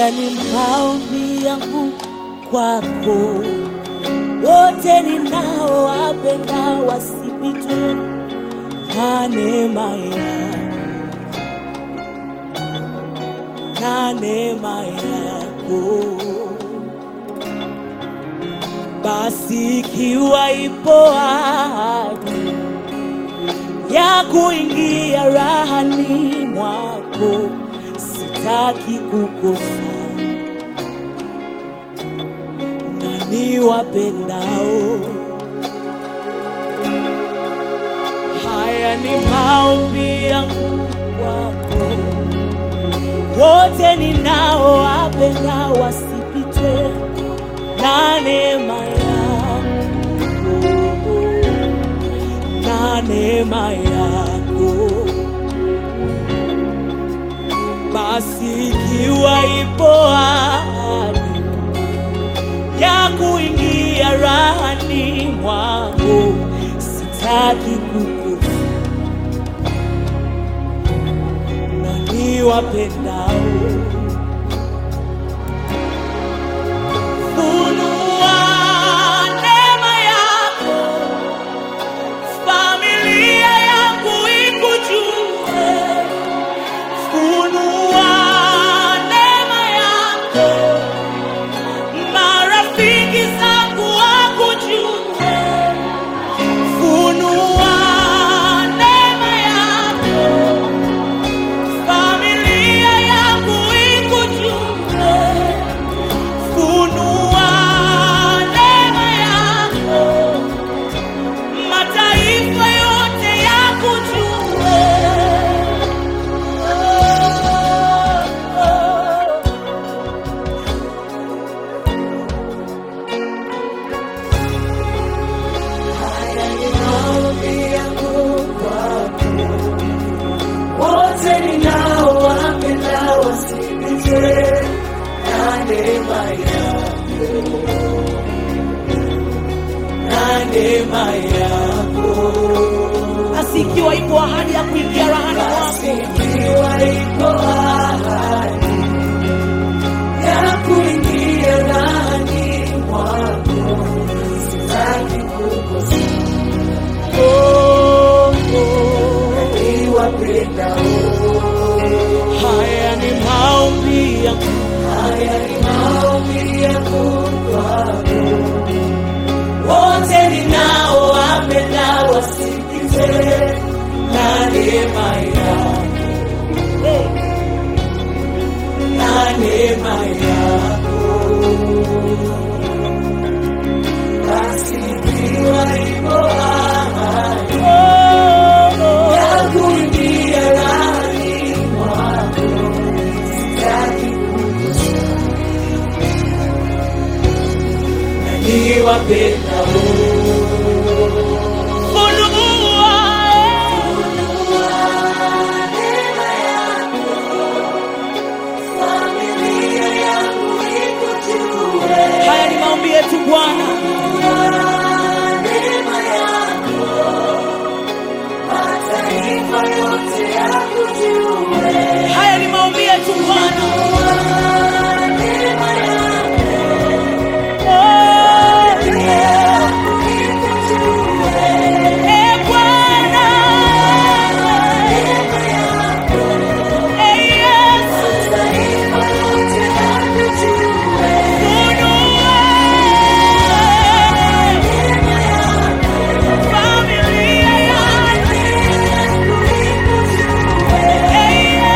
Haya ni maombi yangu kwako, wote ninaowapenda wasipitwe na neema yako, na neema yako. Basi ikiwa ipo ahadi ya kuingia rahani mwako, sitaki kukosa na niwapendao. Haya ni maombi yangu kwako, wote ninaowapenda wasipitwe na neema yako, na neema yako. Basi ikiwa ipo ahadi ya kuingia rahani mwako, sitaki kukosa na niwapendao. Funua neema yako, familia yangu ikujue. Funua neema yako, marafiki zangu wakujue. Funua neema yako, familia yangu ikujue. Funua neema yako, mataifa yote yakujue. Oh, oh. Haya ni maombi yangu kwako, wote ninaowapenda wasipitwe na neema yako, na neema yako. Basi ikiwa ipo ahadi ya kuingia rahani mwako, ikiwa ipo ahadi ya kuingia rahani mwako, sitaki kukosa. Oh, oh, niwapendao. Haya ni maombi yangu, haya ni maombi yangu kwako, wote ninaowapenda wasikize na neema yako, na neema yako. Basi ikiwa ipo ahadi ya kuingia ndani mwako, sitaki kukosa na niwapendao. Funua neema yako, familia yangu ikujue. Haya ni maombi yetu Bwana. Neema yako, mataifa yote yakujue. Haya ni maombi yetu Bwana. Neema yako, Eh, Bwana. Eh, Yesu. Funua familia yangu.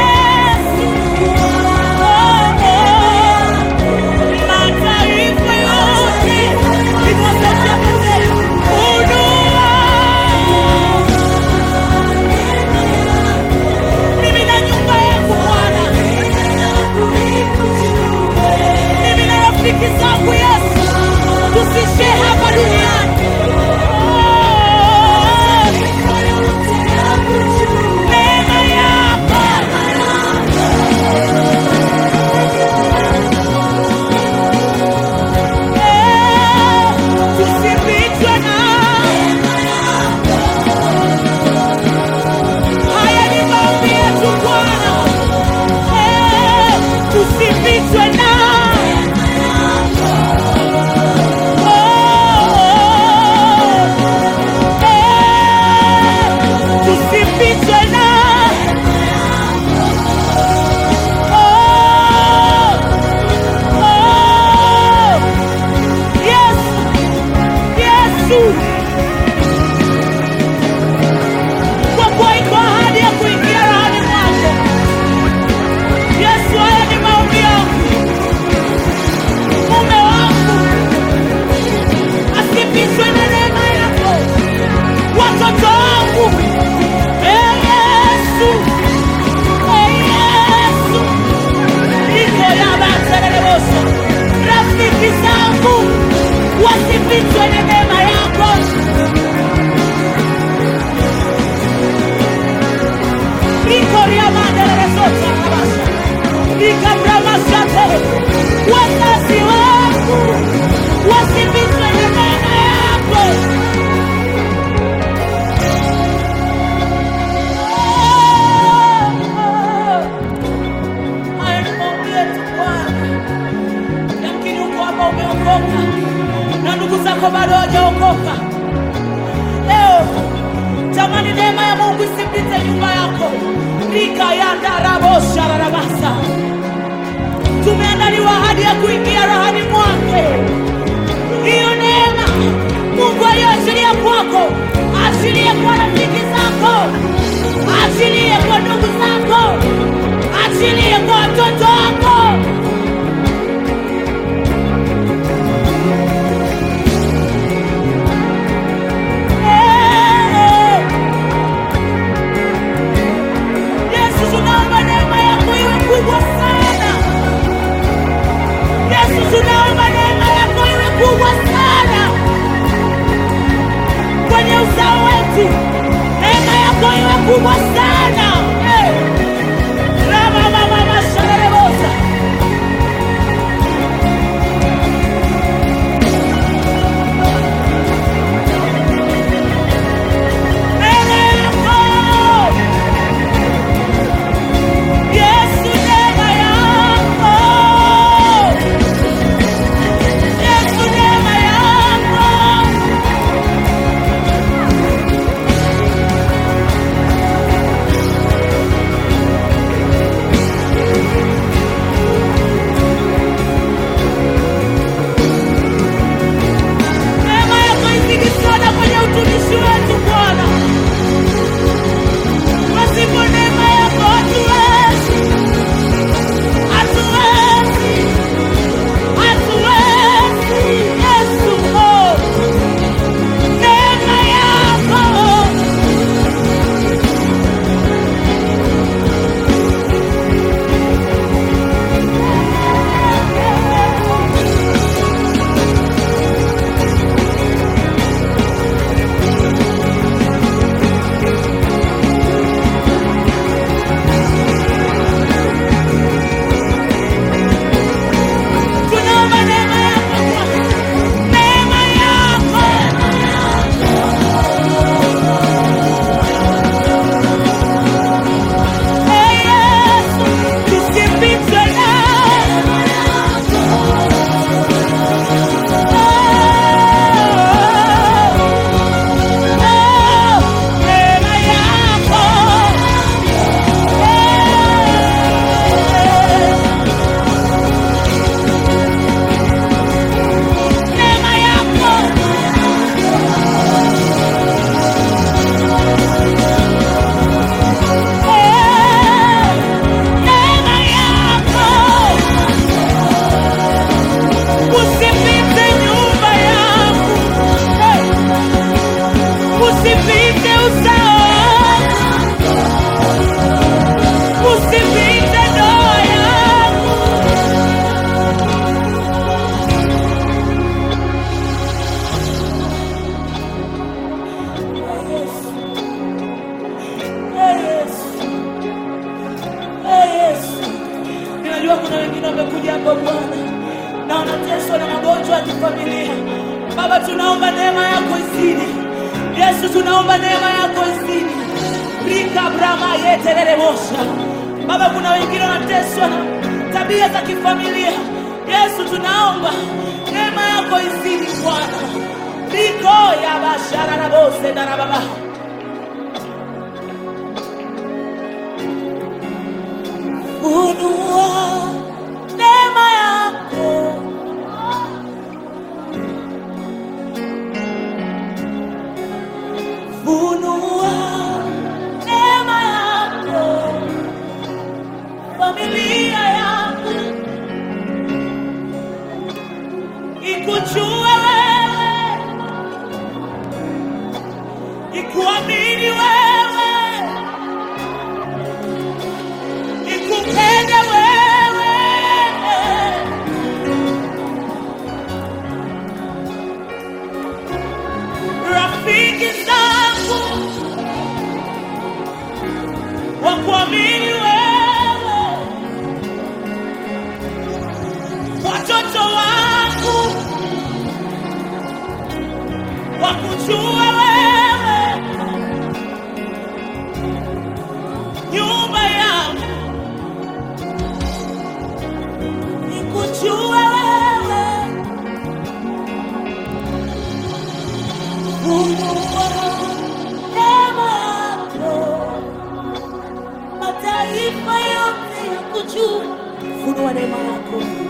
likabramasate wazazi wangu wasipitwe na neema yako Haya ni maombi yetu Bwana. Yamkini uko hapa umeokoka na ndugu zako bado hawajaokoka. Leo tamani neema ya Mungu isipite nyumba yako. Rika ya ndarabosha rarabasa. Tumeandaliwa ahadi ya kuingia rahani mwake. Hiyo neema Mungu aliyoachilia kwako, achilie kwa rafiki zako, achilie kwa ndugu zako, achilie kwa watoto wako. Eh. Yesu, tunaomba neema yako iwe kubwa sana. Yesu, tunaomba neema yako iwe kubwa sana kwenye uzao wetu, neema yako iwe kubwa sana. Eh. Rama mama masharebosa. Neema yako Yesu, neema yako Yesu, neema yako neema yako izidi sana kwenye utumishi wetu Bwana. Pasipo neema yako hatuwezi, hatuwezi, hatuwezi. Yesu, oh, neema yako tunaomba neema yako Bwana. neema yako Ee Yesu, tusipitwe nawe. Neema yako neema yako neema yako usipite nyumba yangu usipite uzao usipite ndoa yangu Ee Yesu. Ee Yesu. Ninajua kuna wengine wamekuja hapa Bwana na wanateswa na magonjwa ya kifamilia. Baba, tunaomba neema yako izidi. Yesu, tunaomba neema yako izidi. Rika brama yeterere mosha. Baba, kuna wengine wanateswa na tabia za kifamilia. Yesu, tunaomba neema yako izidi Bwana. Riko ya bashara na bose na baba. Funua neema yako funua neema yako familia yako ikujue wewe ikuamini wewe ikupende wewe rafiki zangu wakuamini wewe Yesu, funua neema yako